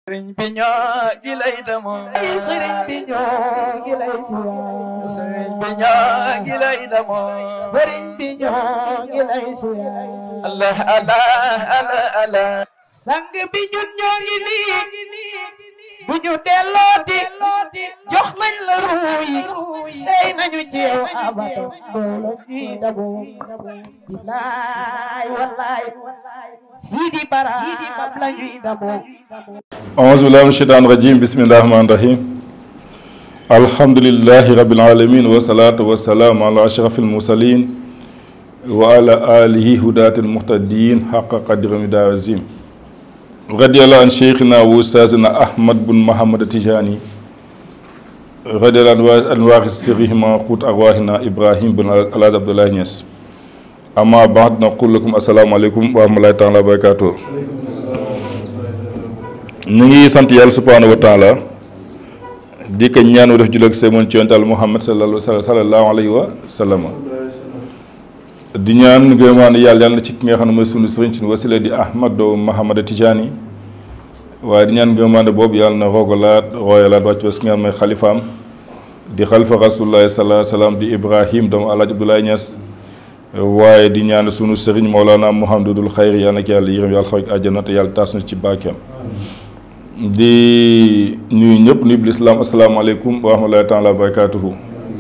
sëriñ bi ñoo ngi lay demoo. sëriñ bi ñoo ngi lay siyaar. sëriñ bi ñoo ngi lay demoo. sëriñ bi ñoo ngi lay siyaar. Allah Allah Allah Allah. sang bi ñun ñoo ngi nii. bu ñu dellooti. jox nañ la ruuy. sey nañu ci yow abada. doole ñuy daboo. bilaay wallaay. Sidi Baraam la ñuy daboo. أعوذ بالله من الشيطان الرجيم بسم الله الرحمن الرحيم الحمد لله رب العالمين والصلاة والسلام على أشرف المرسلين وعلى آله هداة المهتدين حق قدر مدى عظيم رضي الله عن شيخنا وأستاذنا أحمد بن محمد التجاني رضي الله عن وارث سرهما قوت أرواحنا إبراهيم بن الحاج عبد الله نياس أما بعد نقول لكم السلام عليكم ورحمة الله تعالى وبركاته ñu ngi sant yàlla subhaanahu wa taala di ko ñaan def jullit ak semoon ci yonent Muhammad sallallahu alayhi wa sallam di ñaan ngërëmaan yàlla yàlla na ci ki nga xam ne mooy sunu sëriñ ci wasila di Ahmad doo Muhammad Tijaani waaye di ñaan ngërëmaan boobu yàlla na roogalaat rooyalaat wàcc ba si nga xam mooy xalifaam di xalifa rasulullahi sallallahu alayhi wa sallam di Ibrahim doomu Alaaji Abdoulaye Niass waaye di ñaan sunu sëriñ Mawlana Muhammadul Xayri yàlla na ko yàlla yërëm yàlla xaw àjjana te yàlla taas na ci baakeem di ñuy ñëpp nuyu lislaam asalaamaaleykum wa rahmatulahi taala wa barakaatuhu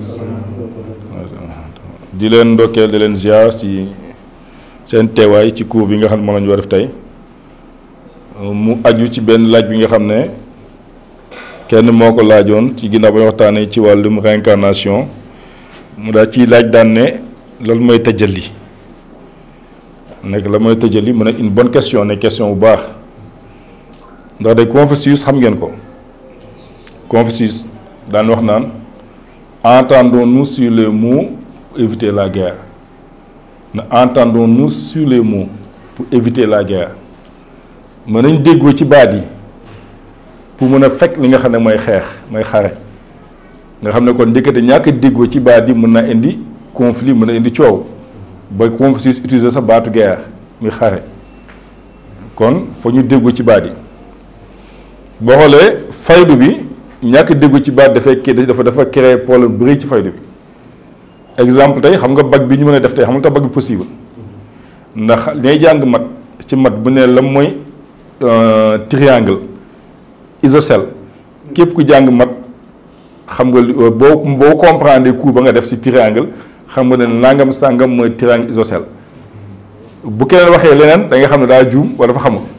di leen ndokkeel di leen ziar ci seen teewaay ci cours bi nga xam ne moom la ñu war def tey mu aju ci benn laaj bi nga xam ne kenn moo ko laajoon ci ginnaaw ba ñu waxtaanee ci wàllum réincarnation mu daal ciy laaj daan ne loolu mooy tëjali nekk la mooy tëjali mu ne une bonne question ne question bu baax. ndax de Confucius xam ngeen ko Confucius daan wax naan entendons-nous sur les mots pour éviter la guerre na entendons-nous sur les mots pour éviter la guerre mën nañ déggoo ci baat yi pour mën a fekk li nga xam ne mooy xeex mooy xare nga xam ne kon njëkkate ñàkk déggoo ci baat yi mën na indi conflit mën na indi coow ba Confucius utiliser sa baatu guerre muy xare kon foo ñu déggoo ci baat yi boo xoolee faydu bi ñàkk déggu ci baat dafay kii dafa dafa créer problème bu rëy ci faydu bi exemple tey xam nga bac bi ñu mën a def tey xam nga tax bac bi possible ndax ñay jàng mat ci mat bu ne la mooy triangle isocèle képp ku jàng mat xam nga boo boo comprendre cours ba nga def ci triangle xam nga ne nangam sàngam mooy triangle isocèle bu keneen waxee leneen da nga xam ne daa juum wala dafa xamul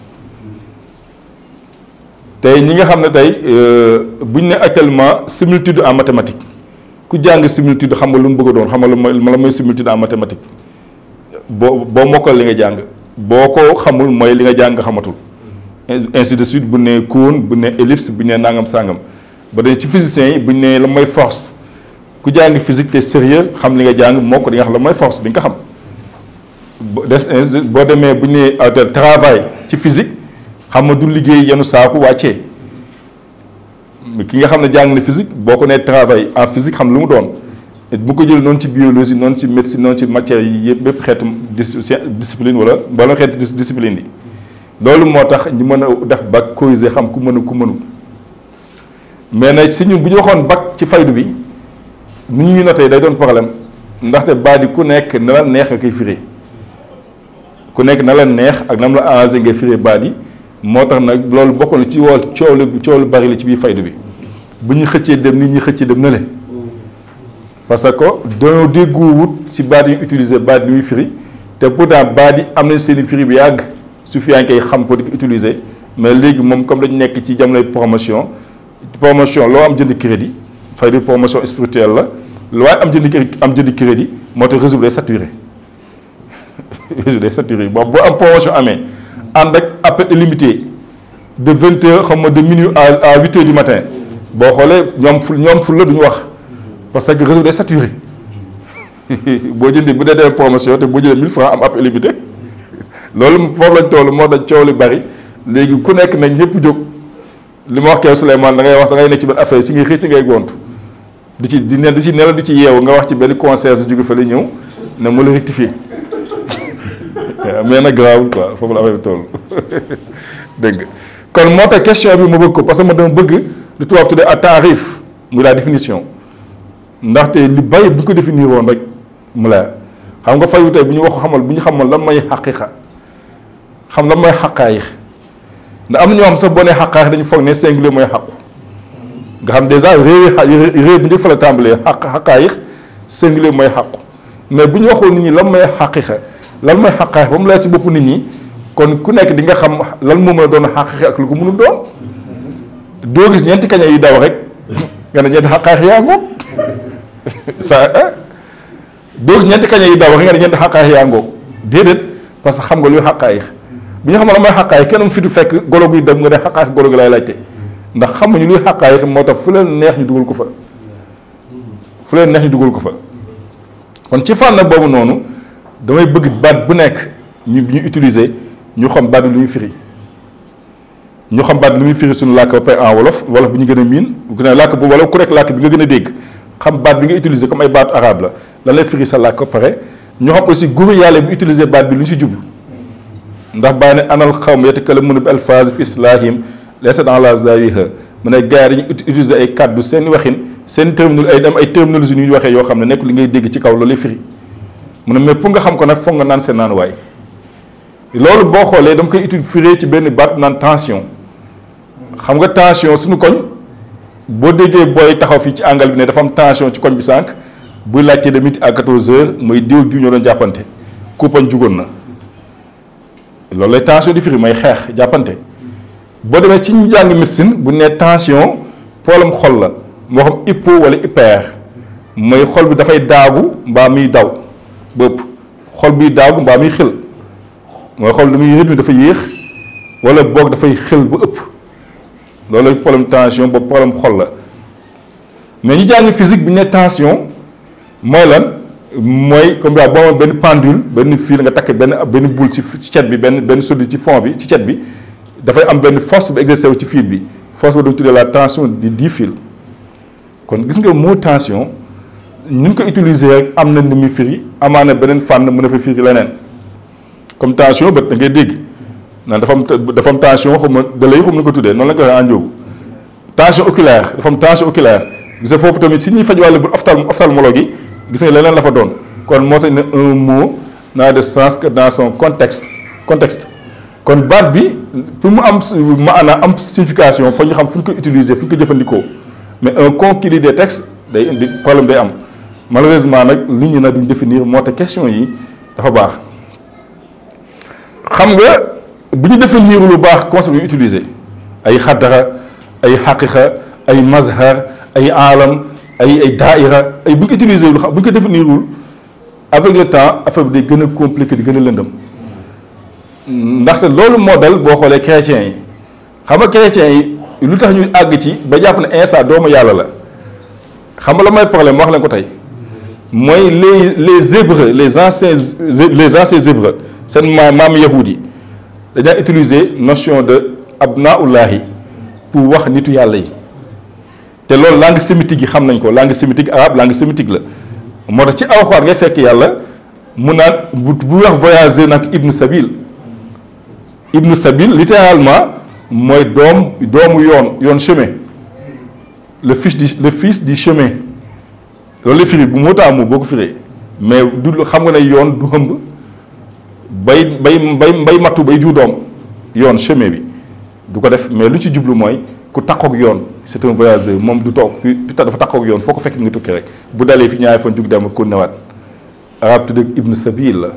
tey ñi nga xam ne tey bu ñu ne actuellement similitude en mathématique ku jàng similitude xam nga lu mu bëgg a doon xam nga lu mooy la mooy similitude en mathématique boo boo mokkal li nga jàng boo ko xamul mooy li nga jàng nga xamatul ainsi de suite bu ne cône bu ne ellipse bu ne nangam sàngam ba dañ ci physiciens yi bu ñu ne la mooy force ku jàng physique te sérieux xam li nga jàng moo ko di nga xam la mooy force di nga ko xam des boo demee bu ñu ne travail ci physique xam nga du liggéey yenu saaku wàccee ki nga xam ne jàng na physique boo ko nee travail en physique xam lu mu doon bu ko jël noonu ci biologie noonu ci médecine noonu ci matière yi yëpp bépp xeetu discipline wala wala xeetu discipline yi loolu moo tax ñu mën a def bac corriger xam ku mën a ku mënu mais nag si ñun bu ñu waxoon bac ci faydu bi nu ñu noté day doon problème ndaxte baat yi ku nekk na la neex nga koy firé ku nekk na la neex ak nam la arrangé ngay firé baat yi moo tax nag loolu bokk na ci woo coow lu coow lu bari la ci biir faydu bi bu ñu xëccee dem nit ñi xëccee dem na le parce que dañoo déggoowut si baat yi utiliser baat yi muy firi te pourtant baat yi am nañ seen i firi bi yàgg su fi yaa ngi koy xam ko di ko utiliser mais léegi moom comme dañu nekk ci jamonoy promotion promotion loo am jënd crédit faydu promotion spirituelle la lu waaye am jënd am jënd crédit moo tax réseau bi day saturé réseau day saturé boobu boo am promotion amee ànd ak appel illimité de vingt heures xam nga de minuit à à huit heures du matin boo xoolee ñoom ful ñoom ful la duñu wax parce que réseau day saturé boo jëndee bu dee dee promotion te boo jëlee mille francs am appel illimité loolu foofu lañ toll moo tax coow li bari léegi ku nekk nag ñëpp jóg li ma wax kew Souleymane da ngay wax da ngay nekk ci benn affaire ci ngay xëy ci ngay gont di ci di ne di ci nelaw di ci yeewu nga wax ci benn concierge jóge fa la ñëw ne mu la rectifier mais nag garaawul quoi foofu la affaire bi toll dégg nga kon moo tax question bi ma bëgg ko parce que ma dama bëgg lu tubaab tuddee à taarif muy la définition ndaxte li bàyyi bu ñu ko définir woon rek mu leer xam nga fayu tey bu ñu wax xamal bu ñu xamal lan mooy xaqiqa xam lan mooy xaqaayix ndax am na ñoo xam sax boo nee xaqaayix dañu foog ne singulier mooy xaqu nga xam dèjà réew réew bi njëkk fa la tàmbalee xaq xaqaayix singulier mooy xaqu mais bu ñu waxoon nit ñi lan mooy xaqiqa lan mooy xaqaayix ba mu leer ci bopp nit ñi kon ku nekk di nga xam lan moo mën a doon xaqiqa ak lu ko mënul doon doo gis ñeenti kaña yu daw rek nga ne ñeenti xaqaayix yaa ngoog sa doo gis ñeenti kaña yu daw rek nga ne ñeenti xaqaayix yaa ngoog déedéet parce que xam nga luy xaqaayix bu ñu xamal la mooy xaqaayix kenn mu fitu fekk golo guy dem nga ne xaqaayix golo gi lay laajte ndax xamuñu luy xaqaayix moo tax fu leen neex ñu dugal ko fa fu leen neex ñu dugal ko fa kon ci fànn boobu noonu damay bëgg baat bu nekk ñu ñu utiliser ñu xam baat bi lu muy firi ñu xam baat lu muy firi suñu làkk ba pare en wolof wolof bi ñu gën a miin bu gën a làkk bu wolof ku nekk làkk bi nga gën a dégg xam baat bi nga utiliser comme ay baatu arabe la lan lay firi sa làkk ba pare ñu xam aussi guru yàlla bi utiliser baat bi lu ñu si jublu ndax bàyyi ne anal xawm yatakallamuuna bi alfaaz fi islaahim laysa dans la zawiha mu ne gars yi dañuy utiliser ay kàddu seen waxin seen terminologie ay dem ay terminologie yu ñu waxee yoo xam ne nekk li ngay dégg ci kaw loolu lay firi mu ne mais pour nga xam ko nag foog nga naan seen naan waay loolu boo xoolee dama koy utile firee ci benn baat naan tension xam nga tension suñu koñ boo déggee booy taxaw fii ci angle bi ne dafa am tension ci koñ bi sànq buy laajte de midi à 14 heures mooy diw diw ñoo doon jàppante kuppañ jugoon na loolu lay tension di firi may xeex jàppante boo demee ci ñu jàng médecine bu ne tension problème xol la moo xam hypo wala hyper mooy xol bi dafay daagu mbaa muy daw bëpp xol biy daagu mbaa muy xël mooy xol damuy rythme dafa yéex wala boog dafay xël ba ëpp loolu problème tension boobu problème xol la mais ñu jàng physique bi ñu ne tension mooy lan mooy comme daal boo amoon benn pendule benn fil nga takk benn benn boule ci ci cet bi benn benn solide ci fond bi ci cet bi dafay am benn force bu exercé wu ci fil bi force ba dañu tuddee la tension di dix fil kon gis nga mot tension ñu ngi ko utiliser rek am na ni muy firi amaana beneen fànn mën a fa firi leneen comme tension bët da ngay dégg naan dafa am dafa am tension xaw ma da lay xaw ma ko tuddee noonu la ñu ko waxee ànjoogu tension oculaire dafa am tension oculaire gis nga foofu tamit si ñuy faj wàllu bu ophtal ophtalmologue yi gis nga leneen la fa doon kon moo tax ne un mot n'a de sens que dans son contexte contexte kon baat bi pour mu am maanaam am signification fa ñu xam fu ñu ko utiliser fu ñu ko jëfandikoo mais un conquis des textes day indi problème day am malheureusement nag nit ñi nag duñ définir moo tax question yi dafa baax xam nga bu ñu définir lu baax concept yu utiliser ay xaddara ay xaqiqa ay mazhar ay alam ay ay daaira ay bu ñu ko utiliser lu xam bu ñu ko définirul avec le temps affaire bi day gën a compliqué di gën a lëndëm ndaxte loolu moo dal boo xoolee chrétiens yi xam nga chrétiens yi lu tax ñu àgg ci ba jàpp ne Insa doomu yàlla la xam nga la mooy problème wax leen ko tey mooy les les hébreux les anciens les anciens hébreux seen maam maam yahudi yi dañaa utiliser notion de abnaullahi pour wax nitu yàlla yi te loolu langue sémitique yi xam nañ ko langue sémitique arabe langue sémitique la moo tax ci alxuraan ngay fekk yàlla mu naan bu bu wax voyager nag ibnu sabil ibnu sabil littéralement mooy doom doomu yoon yoon chemin le fils du le fils du chemin loolu la firi bu moo taamu boo ko firee mais du xam nga ne yoon du hëmb bay bay bay bay mattu bay jur doom yoon chemin bi du ko def mais lu ci jublu mooy ku takkook yoon c'est un voyageur moom du toog pi dafa takkook yoon foo ko fekk nga tukki rek bu dalee fi ñaari fan jug dem ko newaat arab tudd ibnu sabil la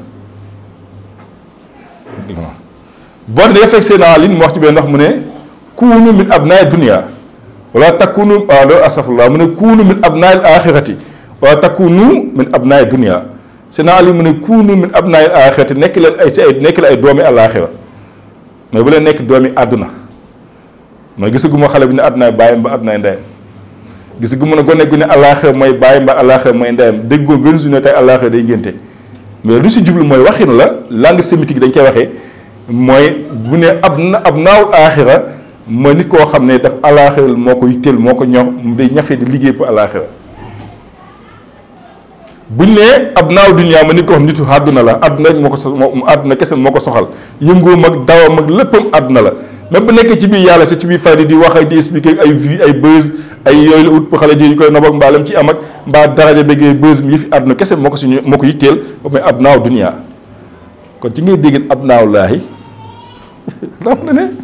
boo ne nga fekk seen en ligne mu wax ci benn wax mu ne kuunu min abnaay dunia wala takunu waaw loolu asafullah mu ne kuunu min abnaay axirati wala takunu min abnaay dunia seen en ligne mu ne kuunu min abnaay axirati nekk leen ay ci ay nekk leen ay doomi alaxira mais bu leen nekk doomi àdduna mooy gisaguma xale bi ne àddunaay bàyyam ba àddunaay ndeyam gisaguma ne gone gu ne alaxira mooy bàyyam ba alaxira mooy ndeyam déggoo benn journée tey alaxira day ngénte mais lu si jublu mooy waxin la langue sémitique dañ koy waxee mooy bu ne ab na ab naawul aaxira mooy nit koo xam ne daf alaaxira moo ko yitteel moo ko ñor day ñafe di liggéey pour alaaxira buñ nee ab naaw dunya ma nit ko xam nitu àdduna la àdduna rek moo ko so moo àdduna kese moo ko soxal yëngoom ak dawam ak léppam àdduna la même bu nekkee ci biir yàlla sa ci biir fayda di wax ak di expliquer ay vues ay buzz ay yooyu la ut pour xale ji ñu koy nob ak mbaalam ci am ak mbaa daraja bëggee buzz mi yëfi àdduna kese moo ko suñu moo ko yitteel ba muy ab naaw dunya kon ci ngay dégg ab naaw laahi xam na ne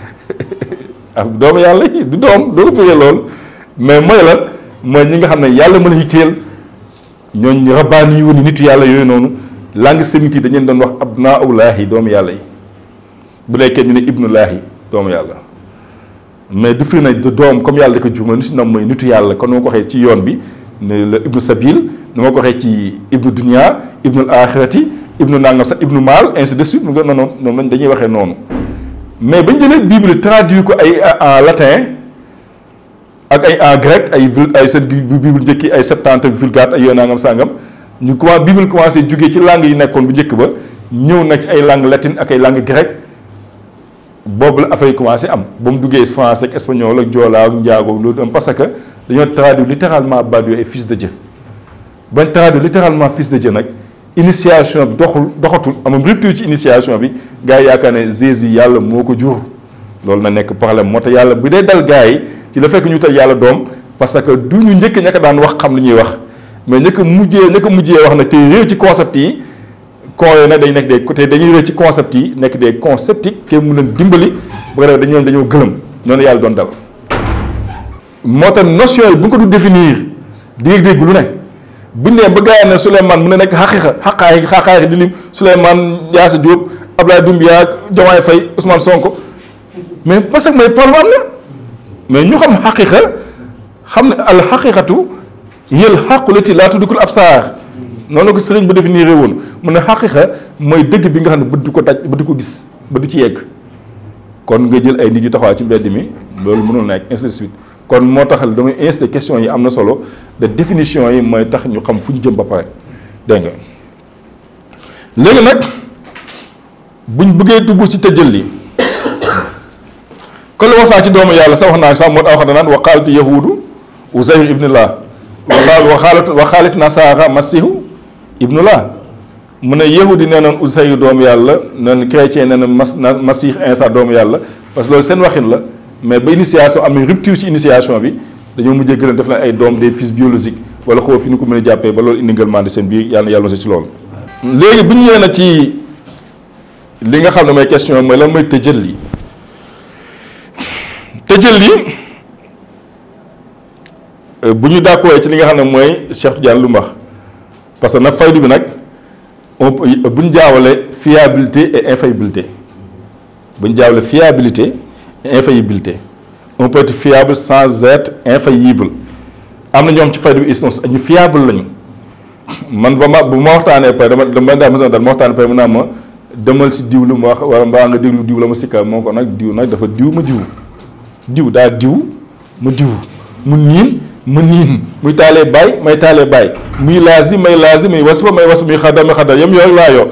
am doomu yàlla yi du doom doo ko firee lool mais mooy la mooy ñi nga xam ne yàlla mën a yitteel ñooñ rabbaani yi woon nitu yàlla yooyu noonu langue sémite yi dañu leen doon wax abnaulaahi doomu yàlla yi bu nekkee ñu ne ibnulaahi doomu yàlla mais du firi na du doom comme yàlla da ko juma ni si nam mooy nitu yàlla kon nu ma ko waxee ci yoon bi ne la ibnu sabil nu ma ko waxee ci ibnu dunia ibnul axirati ibnu nangam sax ibnu maal ainsi de suite mu nga noonu noonu lañ dañuy waxee noonu mais bañ jëlee bible traduit ko ay en latin ak ay en grec ay vul ay seen bible njëkki ay septante vulgate ay yooyu nangam sangam ñu commencé bible commencé jugee ci langue yi nekkoon bu njëkk ba ñëw na ci ay langue latine ak ay langue grec boobu la affaire yi commencé am ba mu duggee français ak espagnol ak joolaa ak njaago loolu am parce que dañoo traduire littéralement Badiou et fils de Dieu bañ traduire littéralement fils de Dieu nag initiation bi doxul doxatul amam rupture ci initiation bi gars yi yaakaar ne Jésus yàlla moo ko jur loolu na nekk problème moo tax yàlla bu dee dal gars yi ci la fekk ñu tal yàlla doom parce que du ñu njëkk ña ko daan wax xam li ñuy wax mais ña ko mujjee ña ko mujjee wax nag te réew ci concept yi con yooyu nag dañ nekk des côté dañuy réew ci concept yi nekk des conceptiques te mu leen dimbali bu ko defee dañoo dañoo gëlëm noonu yàlla doon dal moo tax notion yi bu nga ko du définir dégg-dégg lu ne buñ nee ba gars yi ne Souleymane mu ne nekk xaqiqa xaqaay xaqaay di lim Souleymane Diassa Diop Abdoulaye Doumbia Diomaye Faye Ousmane Sonko mais parce que mooy problème am na mais ñu xam xaqiqa xam ne al xaqiqatu yël xaqu lati laa tuddikul absaar noonu la ko sëriñ ba définir woon mu ne xaqiqa mooy dëgg bi nga xam ne bët du ko daj bët du ko gis ba du ci yegg kon nga jël ay nit yu taxawaay ci mbedd mi loolu mënul nekk ainsi de suite kon moo tax damay insisté question yi am na solo de définition yi mooy tax ñu xam fu ñu jëm ba pare dégg nga léegi nag buñ bëggee dugg ci tëjël li kon la wasaa ci doomu yàlla sax wax naa sax moo tax wax naan wa qaalat yahuudu uzayr ibnullah wa qaalat wa qaalat nasaara masihu ibnullah mu ne yahudi nee noon uzayr doomu yàlla neen chrétien nee na mas masih insa doomu yàlla parce que loolu seen waxin la mais ba initiation am rupture ci initiation bi dañoo mujjee gën a def na ay doom des fils biologiques wala xaw fi ñu ko mën a jàppee ba loolu indi ngëlmande seen biir yàlla na yàlla mos ci loolu. léegi bu ñu ñëwee na ci li nga xam ne mooy question mooy lan mooy tëjël tëjël li bu ñu d'accord ci li nga xam ne mooy Cheikh Tidiane lu mu wax parce que nag faydu bi nag on bu ñu jaawale fiabilité et infaillibilité bu ñu jaawale fiabilité. infaillibilité on peut être fiable sans être infaillible am na ñoom ci fayda bi ils sont ñu fiable lañu man ba ma bu ma waxtaanee pare dama dama daa mos a dal ma waxtaanee pare mu naa ma demal si diw lu ma wax wala mbaa nga déglu diw la ma sikka moo ko nag diw nag dafa diw ma diw diw daa diw ma diw mu niin ma niin muy taalee baay may taalee baay muy laasi may laasi muy wasfa may wasfa muy xadda may xadda yam yooyu laa yor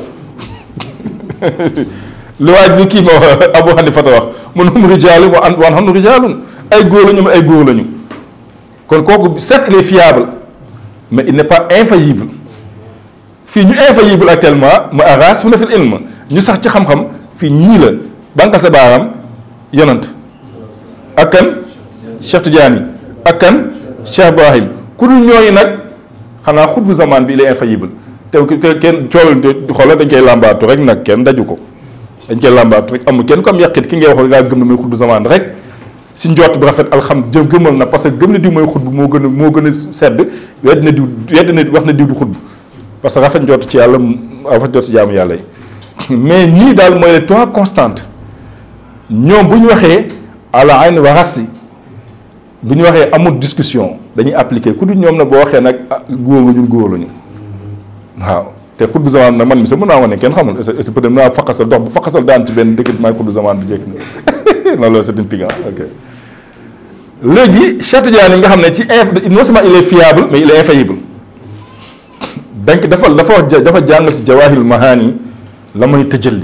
li waaj bi kii ma Abu Hanifata wax man hum rijaalun wa an wa anhum rijaalun ay góor lañu ay góor lañu kon kooku certes il est fiable mais il n'est pas infaillible fii ñu infaillible actuellement ma aras fu na fil ilm ñu sax ci xam-xam fii ñii la banka sa baaraam yonant ak kan Cheikh Tidiane ak kan Cheikh Ibrahim ku dul ñooñu nag xanaa xutbu zaman bi il est infaillible te te kenn coolal xoolal dañ koy làmbaatu rek nag kenn daju ko dañ koy làmbaatu rek amul kenn ko am yàqit ki ngay wax ngaa gëm ne mooy xutbu zaman rek si njort bu rafet alxam jëm gëmal na parce que gëm na diw mooy xutbu moo gën a moo gën a sedd wedd na diw wedd na wax na diw du xutbu parce que rafet njort ci yàlla rafet njort ci jaamu yàlla yi mais ñii daal mooy les trois constantes ñoom bu ñu waxee ala ayn wa rasi bu ñu waxee amul discussion dañuy appliquer ku dul ñoom na boo waxee nag góor nga ñun góor lañu waaw te xutbu zaman nag man mi sax mën naa wane kenn xamul est ce peut être mën naa faqasal dox bu faqasal daan ci benn dëkk maay xutbu zaman bi jekk na non loolu c'est une pigan ok léegi Cheikh Tidiane yi nga xam ne ci in non seulement il est fiable mais il est infaillible donc dafa dafa wax dafa jàngal ci jawahirul mahani la mooy tëjalli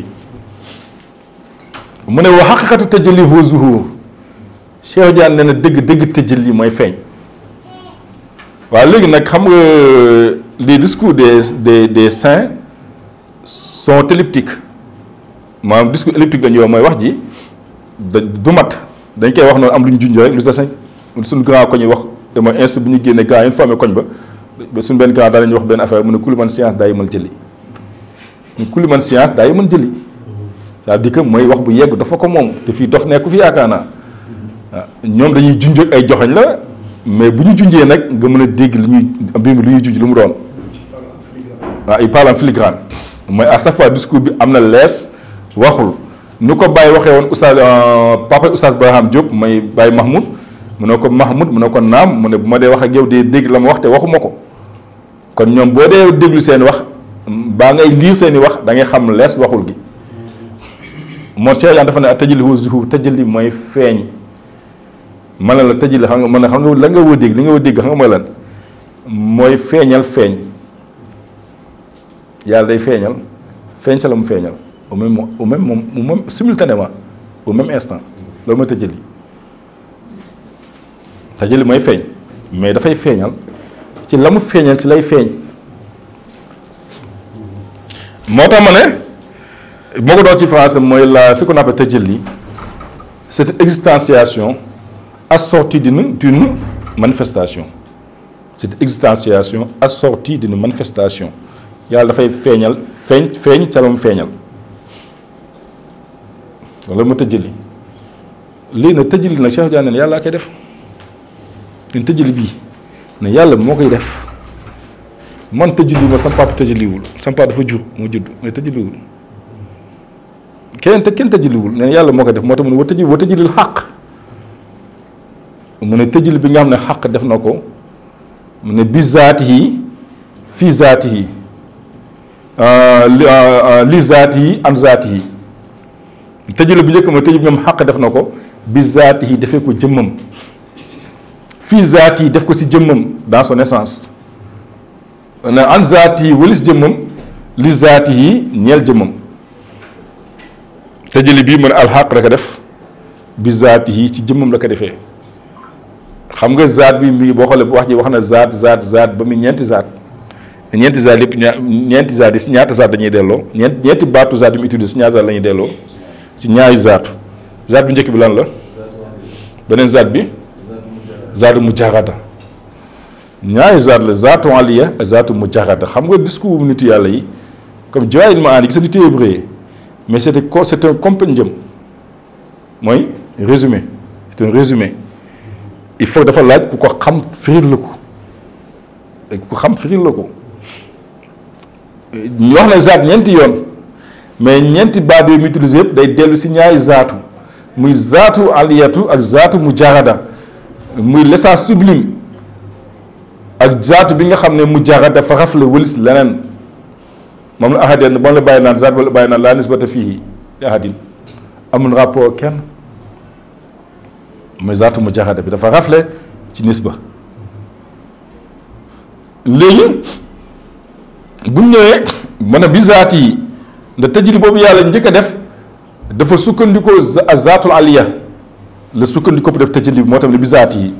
mu ne wa xaqiqatu tëjalli huwa zuhur Cheikh Tidiane nee na dëgg dëgg tëjalli mooy feeñ waaw léegi nag xam nga les discours des des des saints sont elliptiques maanaam discours elliptique dañuy wax mooy wax ji da du mat dañ koy wax noonu am lu ñu junj rek lu des suñu grand ko ñuy wax te mooy institut bi ñu génne grand yi ñu formé koñ ba ba suñu benn grand daal ñu wax benn affaire mu ne ku li man science daa yimal jëli ñu ku li man science daa yimal jëli c'est-à-dire que mooy wax bu yegg dafa ko moom te fii dof nekku fi yaakaar naa waaw ñoom dañuy junj ak ay joxañ la mais bu ñu junjee nag nga mën a dégg li ñuy mbir mi lu ñuy junj lu mu doon waaw il parle en filigrane mooy à chaque fois discours bi am na lees waxul nu ko Baye waxee woon oustaz papa oustaz Barham Diop may Baye Mahmoud mu ne ko Mahmoud mu ne ko naam mu ne bu ma dee wax ak yow dee dégg la ma wax te waxuma ko kon ñoom boo dee déglu seen wax baa ngay liir seen i wax da ngay xam lees waxul gi moo Cheikh Yane dafa ne tëjali wu zuhur tëjali mooy feeñ man la tëjali xam nga man ne xam nga la nga woo dégg li nga woo dégg xam nga mooy lan mooy feeñal feeñ yàlla day feeñal feeñ sa la mu feeñal au même au même moom au même simultanément au même instant loolu mooy tëjali tëjali mooy feeñ mais dafay feeñal ci la mu feeñal ci lay feeñ moo tax ma ne moo ko doon ci français mooy la ce qu'on appelle tëjali c'est une existentiation assortie d'une d'une manifestation c'est une existentiation assortie d'une manifestation yàlla dafay feeñal feeñ feeñ ca la mu feeñal loolu ma tëjali lii nag tëjali nag Cheikh Diagne ne yàlla koy def leen tëjali bii ne yàlla moo koy def man tëjali ma sama papa tëjaliwul sama papa dafa jur moo judd mais tëjaliwul kenn te kenn tëjaliwul ne yàlla moo koy def moo tax mu ne wa tëjali wa tëjalil xàq mu ne tëjali bi nga xam ne xàq def na ko mu ne bi zaati yi fii zaati yi li zaati yi an zaati yi tëjale bu njëkk ma tëj bi moom xaq def na ko bi zaati yi defee ko jëmmam fii zaati yi def ko ci jëmmam dans son essence ne an zaati yi walis jëmmam li zaati yi ñeel jëmmam tëjale bii mu ne alxaq la ko def bi zaati yi ci jëmmam la ko defee xam nga zaat bi mi boo xoolee wax ji wax na zaat zaat zaat ba mu ñeenti zaat ñeenti zaat yëpp ña ñeenti zaat yi si ñaata zaat dañuy delloo ñeent ñeenti baatu zaat yi mu utilisé si ñaata zaat la ñuy delloo si ñaari zaatu zaat bu njëkk bi lan la beneen zaat bi zaatu mujarrada ñaari zaat la zaatu aliya ak zaatu mujarrada xam nga discours nitu yàlla yi comme jawaahirul maani gis nga nitu hébreu yi mais c'est un c'est un compendium mooy résumé c'est un résumé il faut dafa laaj ku ko xam firil la ko ku ko xam firil la ko ñu wax na zaat ñeenti yoon mais ñeenti baat yooyu mu utilisé yëpp day dellu si ñaari zaatu muy zaatu aliyatu ak zaatu mujarrada muy l'essence sublime ak zaatu bi nga xam ne mujarrada dafa rafle wëlis leneen moom la ahadin moom la bàyyi naan zaat wala bàyyi naan laa nisbata fii ahadin amul rapport kenn mooy zaatu mujarrada bi dafa rafle ci nisba léegi bu ñëwee mën a bi zaat yi nda tëjli boobu yàlla njëkk a def dafa sukkandikoo zaatul aliya la sukkandikoo bu def tëjli bi moo tam ne bi zaat yi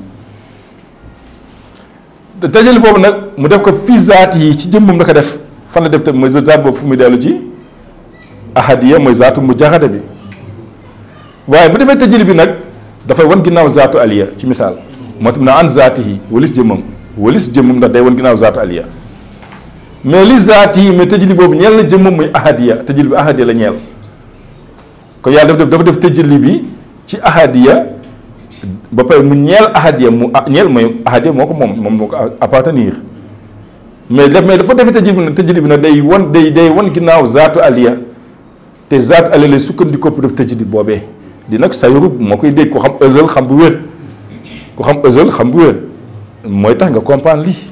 tëjli boobu nag mu def ko fii zaat yi ci jëmmam la ko def fan la def tamit mooy zaat boobu fu muy dellu ci ahadiya mooy zaatu mujarrada bi waaye bu defee tëjli bi nag dafay wan ginnaaw zaatu aliya ci misaal moo tam na an zaati yi walis jëmmam walis jëmmam ndax day wan ginnaaw zaatu aliya mais li zaati yi mais tëjli boobu ñeel na jëmmam muy ahadiya tëjli bi ahadiya la ñeel kon yàlla dafa def dafa def tëjli bi ci ahadiya ba pare mu ñeel ahadiya mu ñeel mooy ahadiya moo ko moom moom moo ko appartenir mais def mais dafa defee tëjli bi nag tëjli bi nag day wan day day wan ginnaaw zaatu aliya te zaatu aliya lay sukkandikoo pour def tëjli boobee di nag sayurub moo koy dégg ko xam ësal xam bu wér ko xam ësal xam bu wér mooy tax nga comprendre lii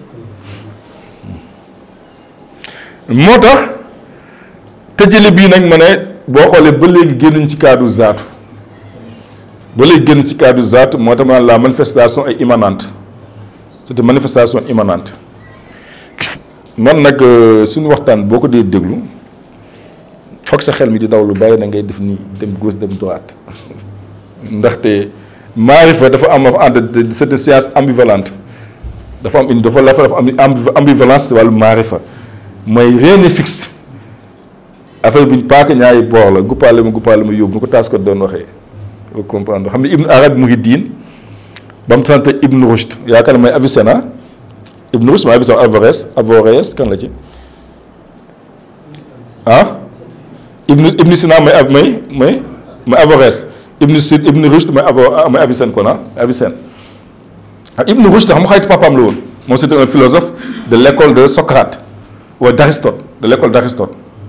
moo tax tëjale bii nag ma ne boo xoolee ba léegi génnuñ ci cadre zaatu ba léegi génn ci cadre zaatu moo tax ma la manifestation est immanente c'est une manifestation immanente man nag suñu waxtaan boo ko dee déglu foog sa xel mi di daw lu bàyyi na ngay def nii dem gauche dem droite ndaxte maarifa dafa am ànd c'est une science ambivalente dafa am une dafa dafa am ambivalence wàllu maarifa mooy rien n'est fixe affaire bi paaka ñaari boor la guppaale ma guppaale ma yóbbu nu ko taas ko doon waxee nga comprendre xam ne Ibn Arabi Muhiddin ba mu sant Ibn Rushd yaakaar ne mooy Avicenna Ibn Rushd mooy Avicenna Averroès Averroès kan la ci ah Ibn Ibn Sina mooy ab mooy mooy mooy Averroès Ibn Sid Ibn Rushd mooy Avo mooy Avicenne kon ah Avicenne ah Ibn Rushd xam nga xayti papaam la woon moom c'était un philosophe de l'école de Socrate ou d'Aristote de l'école d'Aristote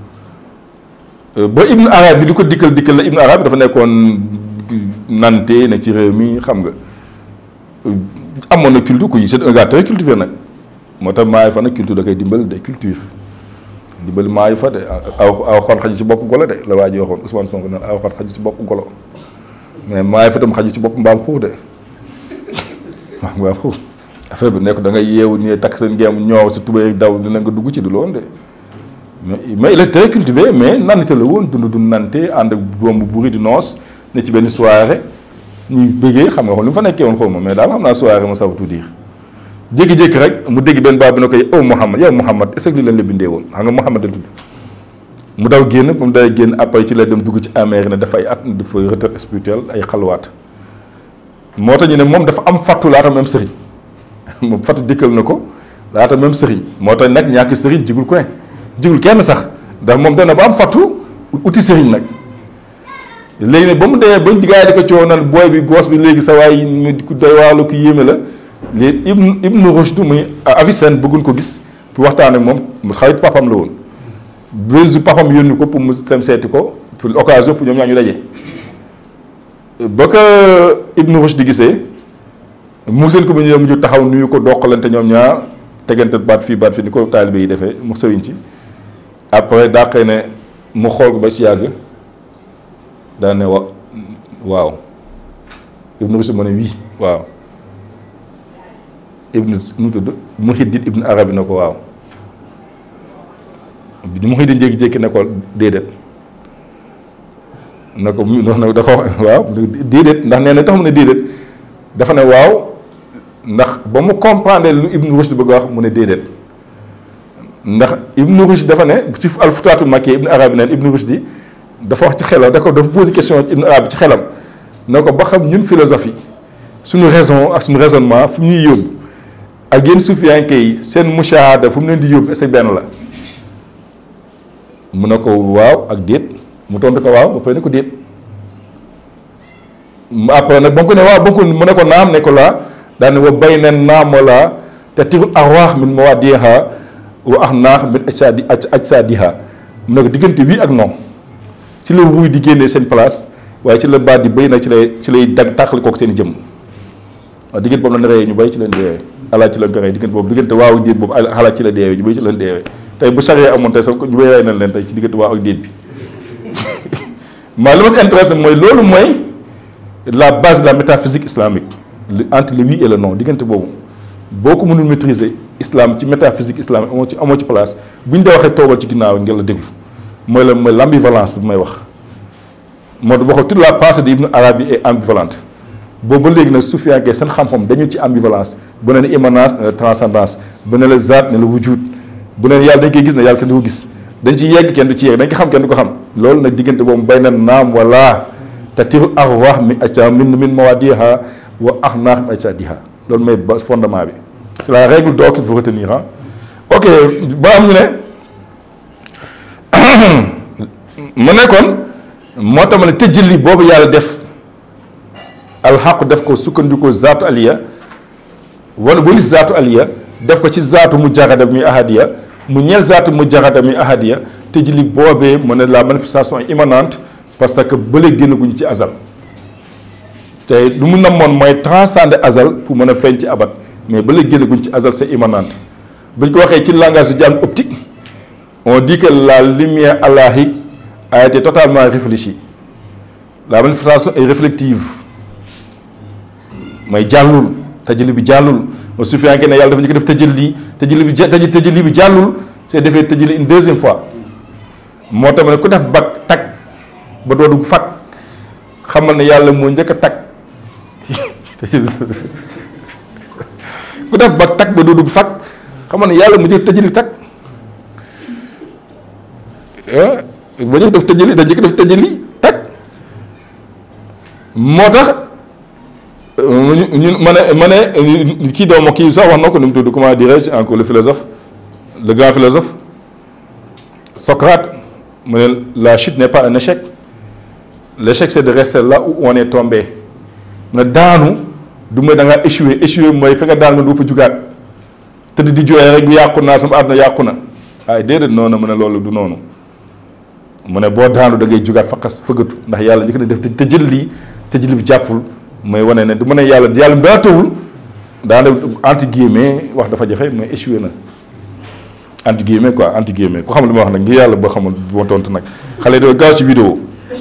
ba Ibn Arabi bi di ko dikkal dikkal la Ibn Arabi dafa nekkoon nante ne ci réew mi xam nga amoon na culture ku c'est un gars très cultivé nag moo tax maay fa nag culture da koy dimbali de culture dimbali maayu fa de aw aw xar xaju ci bopp golo de la waa ji waxoon Ousmane Sonko naan aw xar xaju ci bopp golo mais maayu fa tam xaju ci bopp mbaam xuux de waaw mbaam xuux affaire bi nekk da ngay yeewu nii takk seen géem ñoow sa tubéy daw dina nga dugg ci du loon de mais mais il est très cultivé mais nante la woon dund dund nante ànd ak doom bu buri di noos ne ci benn soirée ñuy bëggee xam nga xam lu mu fa nekkee woon xaw ma mais daal xam naa soirée ma saw tout dire jékki-jékki rek mu dégg benn baat bi ne ko yow Mouhamad yow Mouhamad est-ce que li leen la bindee woon xam nga Mouhamad la tudd mu daw génn ba mu day génn après ci la dem dugg ci Amérique ne dafa ay at dafa retraite spirituelle ay xalwaat moo tax ñu ne moom dafa am fattu laata même sëriñ moom fattu dikkal na ko laata même sëriñ moo tax nag ñàkk sëriñ jigul ku ne jigul kenn sax ndax moom dana ba am fattu uti sëriñ nag léegi nag ba mu dee bañ diggaay di ko coow naan booy bi goos bi léegi sa waay mu ku doy waar la ku yéeme la léegi Ibn Ibn Rushd muy Avicenne bëgguñ ko gis pour waxtaan ak moom xarit papam la woon bés papam yónni ko pour mu sem seeti ko pour occasion pour ñoom ñaa ñu daje ba ko Ibn Rushd di gisee mu seen ko ba ñëw mujj taxaw nuyu ko doqalante ñoom ñaar tegante baat fii baat fii ni ko taalibe yi defee mu sëriñ ci après daa xëy ne mu xool ko ba ci yàgg daa ne wa waaw Ibn Rushd ma ne wii waaw Ibn nu mu tudd Muhiddin Ibn Arabi na ko waaw bi Muhiddin jékki-jékki ne ko déedéet na ko mu na da ko waaw déedéet ndax nee na tax mu ne déedéet dafa ne waaw ndax ba mu comprendre lu Ibn Rushd bëgg wax mu ne déedéet ndax Ibn Rushd dafa ne ci al-Futuhatul Makkiyya Ibn Arabi neen Ibn Rushd dafa wax ci xelam da ko dafa posé question Ibn Arabi ci xelam ne ko ba xam ñun philosophie suñu raison ak suñu raisonnement fu ñuy yóbbu ak yéen sufiyanke yi seen mushahada fu mu leen di yóbbu est-ce que benn la mu ne ko waaw ak déet mu tontu ko waaw ba pare ne ko déet après nag ba mu ko ne waaw ba mu ko mu ne ko naam ne ko laa daan ne wa bayna naam wala te tirul arwaax min mawaadiha wa ax naax min ajsaadi ajsaadiha mu ne ko diggante wii ak non ci la ruuy di génnee seen place waaye ci la baat di bëy nag ci lay ci lay dag tàqali kook seen i jëmm waaw diggante boobu la reyee ñu bay ci leen deewee alaaj ci leen ko rey diggante boobu diggante waaw ak déet boobu alaaj ci la deewee ñu bay ci leen deewee tey bu saree amoon tey sax ñu bay rey nañ leen tey ci diggante waaw ak déet bi maa li ma si intéressé mooy loolu mooy la base de la métaphysique islamique entre le oui et le non diggante boobu boo ko mënul maîtriser islam ci métaphysique islamique amoo ci amoo ci place bu ñu dee waxee toogal ci ginnaaw ngeen la déglu mooy la mooy l'ambivalence bi may wax moo tax waxoo toute la pensée de Ibn Arabi est ambivalente boobu ba léegi nag sufiyanke seen xam-xam dañu ci ambivalence bu ne la immanence ne la transcendance bu ne la zaat ne la wujud bu ne yàlla dañ koy gis ne yàlla kenn du ko gis dañ ci yegg kenn du ci yegg dañ ko xam kenn du ko xam loolu nag diggante boobu bay na naam wala te tirul arwaax mi acca min min mawadiha wa axnaax mi acca diha loolu mooy base fondement bi c'est la règle d'or qu'il faut retenir ah ok ba am ñu ne mu nekkoon moo tax ma ne tëjëli boobu yàlla def alxaqu def ko sukkandikoo zaatu aliya wala walis zaatu aliya def ko ci zaatu mu jaxada mi ahadiya mu ñeel zaatu mu jaxada mi ahadiya tëjëli boobee mu ne la manifestation immanente parce que bële génnaguñ ci azal te lu mu namoon mooy transcender azal pour mën a feeñ ci abat mais bële génnaguñ ci azal c'est immanente buñ ko waxee ci langage du dialogue optique on dit que la lumière allahique a été totalement réfléchie la manifestation est réflective mooy jàllul tëjëli bi jàllul ma su fekkee ne yàlla dafa ñu ko def tëjëli tëjëli bi ja tëjëli bi jàllul c'est defee tëjëli une deuxième fois moo tax ne ku def bag tag ba doo dugg fag xamal ne yàlla moo njëkk a tag ku def ba tag ba doo dugg fag xam nga ne yàlla mu jël tëjali tag ah ba ñu def tëjali da njëkk def tëjali tag moo tax ñun ma ne ma ne kii doomu kii sax wax na ko nu mu tudd comment dirais-je encore le philosophe le grand philosophe Socrate mu ne la chute n'est pas un échec l'échec c'est de rester là où on est tombé nga daanu du mooy da ngaa échoué échoué mooy fi nga daan nga doo fa jugaat tëdd di jooy rek yàqu naa sama àdduna yàqu na waaye déedéet noonu mu ne loolu du noonu mu ne boo daanu da ngay jugaat faqas fëggatu ndax yàlla njëkk na def te jël lii te jël bi jàppul mooy wane ne du ma ne yàlla yàlla daa tawul daana entre guillemets wax dafa jafe mooy échoué na entre guillemets quoi entre guillemets ku xam li ma wax nag ngir yàlla boo xamul boo tontu nag xale doo gaaw ci vidéo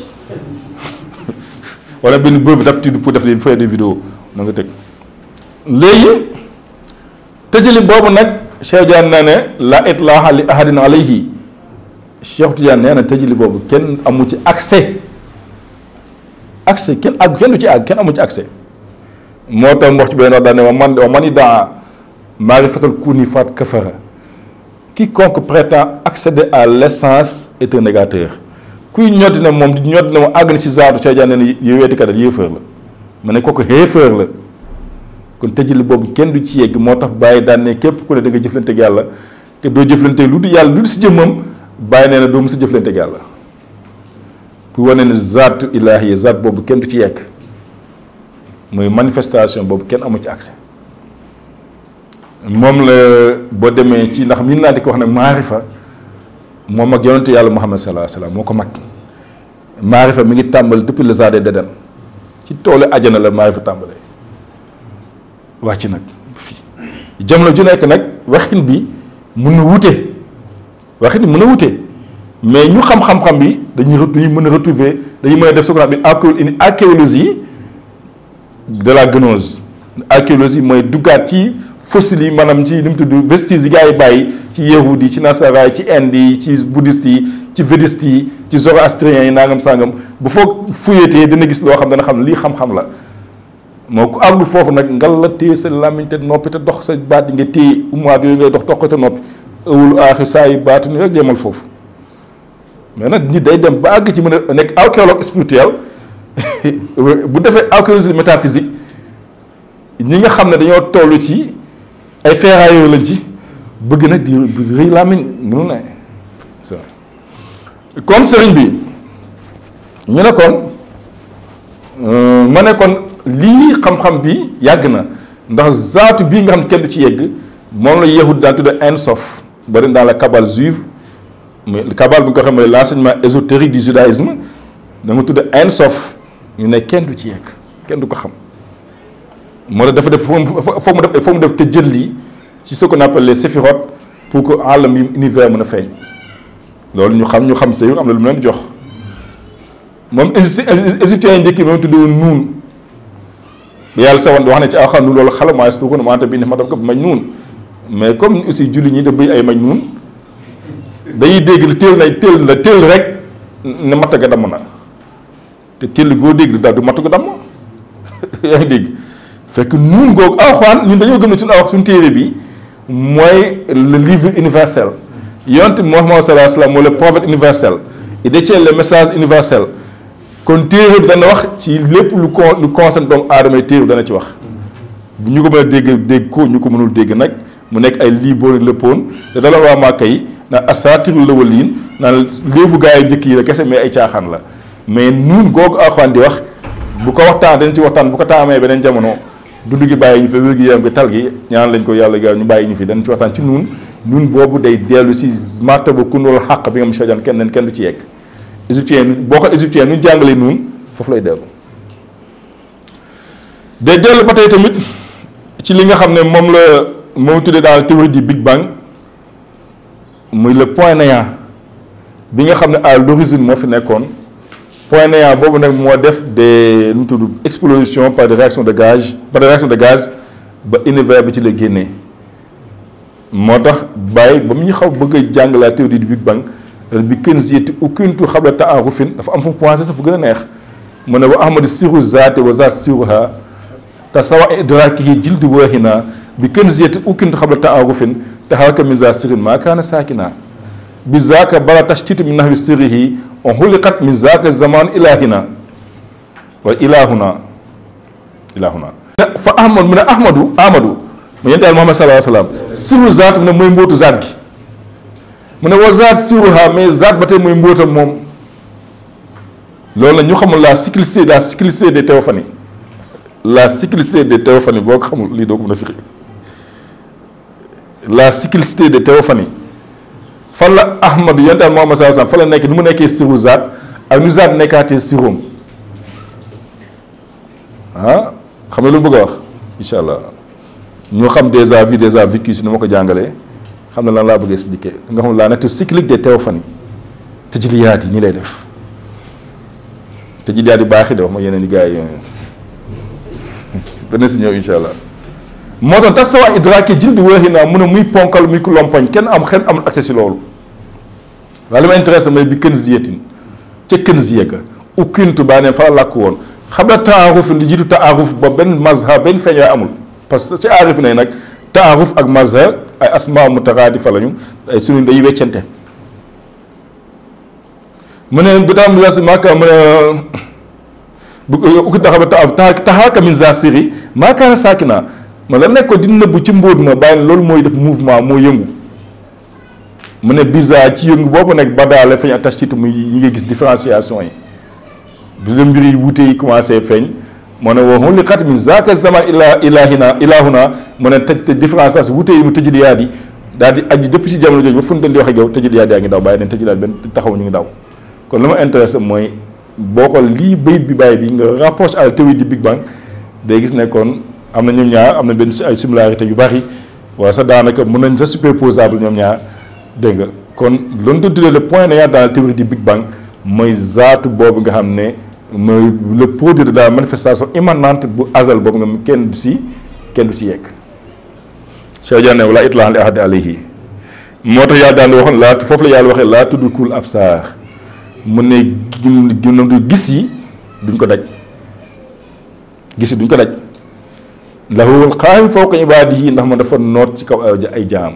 wala benn brevet d'aptitude pour def des faire des vidéos na nga teg léegi tëjali boobu nag Cheikh Tidiane nee ne la itlaaha li ahadin alayhi Cheikh Tidiane nee na tëjali boobu kenn amu ci accès accès kenn àgg kenn du ci àgg kenn amu ci accès moo tax mu wax ci benn wax daal ne wa man wa man daa maarifatal kuni faat kafara quiconque prétend accéder à l'essence est un négateur kuy ñoddi ne moom di ñoddi ne moom àgg na ci zaatu Cheikh Tidiane ne yow weeti kat yéefar la ma ne kooku xéefar la kon tëjali boobu kenn du ci yegg moo tax bàyyi daan ne képp ku ne da nga jëflante ak yàlla te doo jëflante lu du yàlla lu du si jëmmam bàyyi nee na doo mës a jëflante ak yàlla pour wane ne zaatu ilaahi zaat boobu kenn du ci yegg mooy manifestation boobu kenn amu ci accès moom la boo demee ci ndax min naa di ko wax ne maarifa moom ak yonente yàlla Muhammad sallallahu alayhi wa sallam moo ko mag maarifa mi ngi tàmbali depuis le jardin d'Éden ci toolu ajana la maarifa tàmbalee wàcc nag fii jamono ju nekk nag waxin bi mun na wute waxin bi mun na wute mais ñu xam-xam-xam bi dañuy dañuy mën a retrouver dañuy mën a def ce qu'on appelle une archéologie de la gnose archéologie mooy duggaat ci fossiles yi maanaam ci li mu tudd vestiges yi gars yi bàyyi ci yahud yi ci nasara yi ci inde yi ci bouddhiste yi ci védiste yi ci zoroastriens yi nangam sangam bu foog fuyetee dina gis loo xam dana xam ne lii xam-xam la moo ku àggul foofu nag ngal la téye sa làmmiñ te noppi te dox sa baat yi nga téye umaat yooyu ngay dox toq te noppi ëwul aaxi saa yi baatu ni rek yemal foofu mais nag nit day dem ba àgg ci mën a nekk archéologue spirituel bu defee archéologie métaphysique ñi nga xam ne dañoo toll ci ay ferrailleurs lañ ci bëgg nag di rëy làmmiñ mënu ne ça kon sëriñ bi ñu ne kon ma ne kon lii xam-xam bi yàgg na ndax zaatu bii nga xam ne kenn du ci yegg moom la yahud daan tudde Ein Sof bari dans la kabbale juive mais kabbale bi nga ko xam ne l'enseignement ésotérique du judaïsme da nga tudde Ein Sof ñu ne kenn du ci yegg kenn du ko xam moo tax dafa def foo mu def foo mu def te jël lii ci ce qu'on appelle les séphirotes pour que alam yi univers mën a feeñ loolu ñu xam ñu xam sëy am na lu mu leen jox moom égyptiens yi njëkk yi moom tuddee woon nuun yàlla sa wan wax ne ci aw xam nu loolu xala maa suuxu na maanta bii ne ma def ko mañ nuun mais comme aussi julli ñi da bëy ay mañ nuun dañuy dégg la téel na téel la téel rek ne matt ga damm na te téel goo dégg daal du matt ga damm yaa ngi dégg fekk nuun googu alxuraan ñun dañoo gëm ne suñu aw suñu téere bi mooy le livre universel yonent Muhammad sallallahu alayhi wa sallam mooy le prophète universel il détient le message universel kon téere bi dana wax ci lépp lu con lu concerne doomu aadama yi téere bi dana ci wax bu ñu ko mën a dégg dégg ko ñu ko mënul dégg nag mu nekk ay lii boori léppoon te dala waa Màkka yi naan asaatiirul awwaliin naan léebu gaa yi njëkk yi la kese mais ay caaxaan la mais nuun googu alxuraan di wax bu ko waxtaan dañ ci waxtaan bu ko taamee beneen jamono dund gi bàyyi ñu fi wér gi yaram gi tal gi ñaan lañ ko yàlla gaaw ñu bàyyi ñu fi dañ ci waxtaan ci nuun nuun boobu day dellu si martaba kun wala xàq bi nga xam ne kenn kenn du ci yegg égyptien boo ko égyptien nu jàngalee nuun foofu lay dellu day dellu ba tey tamit ci li nga xam ne moom la moom tuddee dans la théorie du Big Bang muy le point néant bi nga xam ne à l'origine moo fi nekkoon point néant boobu nag moo def des lu mu tudd explosion par des réactions de gaz par des réactions de gaz ba univers bi ci la génnee moo tax bàyyi ba mu ñu xaw bëgg a jàng la théorie du Big Bang bi kenn ziyati ukuntu xabla taarufin dafa am fu mu commencé sax fu gën a neex mu ne wa ahmadi siru zaati wa zaat siruha te sawa idrakihi jildu wahina bi kanziyati ukintu xabla taarufin taharaka min za sirin maa kaana saakina bi zaaka bala tashtitu min nahwi sirrihi on xuliqat min zaaka zaman ilahina wa ilahuna ilahuna fa ahmad mu ne ahmadu ahmadu mu yente yàlla muhammad sallallahu alayhi wa sallam siru zaat mu ne mooy mbóotu zaat gi mu ne wa zaat siruha mais zaat ba tey mooy mbóotam moom loolu la ñu xamul la cyclicité la cyclicité des théophanies la cyclicité des théophanies boo ko xamul lii doo ko mën a firi la cyclicité des théophanies fan la ahmadu yente yàlla muhammad sallallahu alayhi wa sallam fan la nekk ni mu nekkee siru zaat ak nu zaat nekkaatee siroom ah xam nga lu mu bëgg a wax incha allah ñu xam déjà vu déjà vécu si ni ma ko jàngalee xam ne lan laa bëgg expliquer nga xam la nature cyclique des théophanies tajliyaat yi nii lay def tajliyaat yi baax yi de wax ma yeneen i gars yi dana si ñëw incha allah moo tax tax sa waa idraaki jil bi wéexi naa mun a muy ponkal muy ku lompoñ kenn am xen amul accès si loolu waaye li ma intéressé mooy bi kën ziyetin ca kën ziye ga ukkintu baa neen fa làkk woon xam nga taaruf li jiitu taaruf ba benn mazhab benn feeñ amul parce que ci aarif ne nag taaruf ak mazhab ay asma mutaraadifa lañu ay sunu day weccante mu ne bi daam la si maaka mu ne bu ukki taxa ta taxaaka min za siri maakaana saakina ma la nekk ko di nëbbu ci mbóot ma bàyyi loolu mooy def mouvement moo yëngu mu ne bisa ci yëngu boobu nag ba daale feeñ attachtitu muy yi nga gis différenciation yi bi la mbir yi wuute yi commencé feeñ moo ne wa xuliqat min zaaka zaman ila ilahina ilahuna mu ne tëj te différence wuute yi mu tëjliyaat yi daal di aju depuis si jamono jooju ba fu ñu doon di wax ak yow tëjliyaat yaa ngi daw bàyyi neen tëjliyaat benn taxaw ñu ngi daw kon li ma intéressé mooy boo xool lii bayit bi bàyyi bi nga rapproche à la théorie du Big Bang day gis ne kon am na ñoom ñaar am na benn ay similarité yu bari waaye sax daanaka mën nañ sa superposable ñoom ñaar dégg nga kon loolu doon tuddee le point néant dans la théorie du Big Bang mooy zaatu boobu nga xam ne mooy le produit de la manifestation immanente bu azal boobu nga kenn du si kenn du ci yegg Cheikh Diagne wala itlaa li ahad alayhi moo tax yàlla daan waxoon laa foofu la yàlla waxee laa tudrikul absaar mu ne gin gis yi duñ ko daj gis yi duñ ko daj lahul qaahim fawqa ibaadihi ndax ma dafa noot ci kaw ay jaam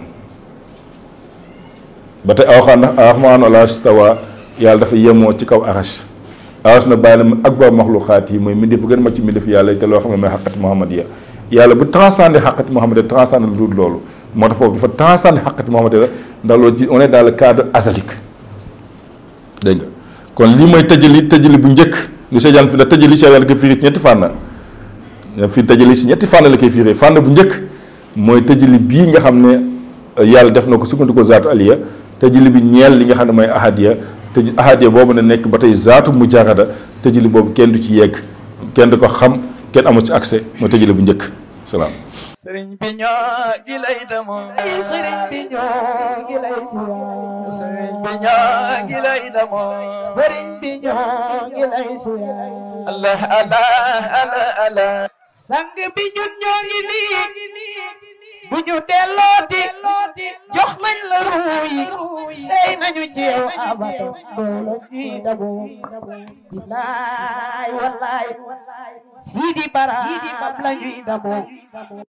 ba tey aw xam ndax arrahmaanu ala stawa yàlla dafa yemoo ci kaw arash arash na bàyyi na akbar maxluqaat yi mooy mbindeef bu gën mag ci mbindeef yàlla te loo xam ne mooy xaqati muhammadiya yàlla bu transcendé xaqati muhammadiya transcendé lu dul loolu moo tax foofu dafa transcendé xaqati muhammadiya ndax loolu ci on est dans le cadre azalique dégg nga kon lii mooy tëjali tëjali bu njëkk lu Cheikh fi na tëjali Cheikh Diagne ko firi ci ñetti fànn fii tëjali si ñetti fànn la koy firi fànn bu njëkk mooy tëjali bii nga xam ne yàlla def na ko sukkandiku zaatu aliya tëjali bi ñeel li nga xam ne mooy ahadiya tëj ahadiya boobu ne nekk ba tey zaatu mujarrada tëjali boobu kenn du ci yegg kenn du ko xam kenn amul ci accès mooy tëjali bu njëkk salaam. sëriñ bi ñoo gi lay demoo. sëriñ bi ñoo ngi lay siyaar. sëriñ bi ñoo gi lay demoo. sëriñ bi ñoo ngi lay siyaar. Allah Allah Allah Allah. sang bi ñun ñoo ngi nii. bu ñu dellooti. jox nañ la ruuyi. sey nañu ci yow abata. loolu ñuy dabu. bilaay wallaay. Sidi Bara la ñuy dabu.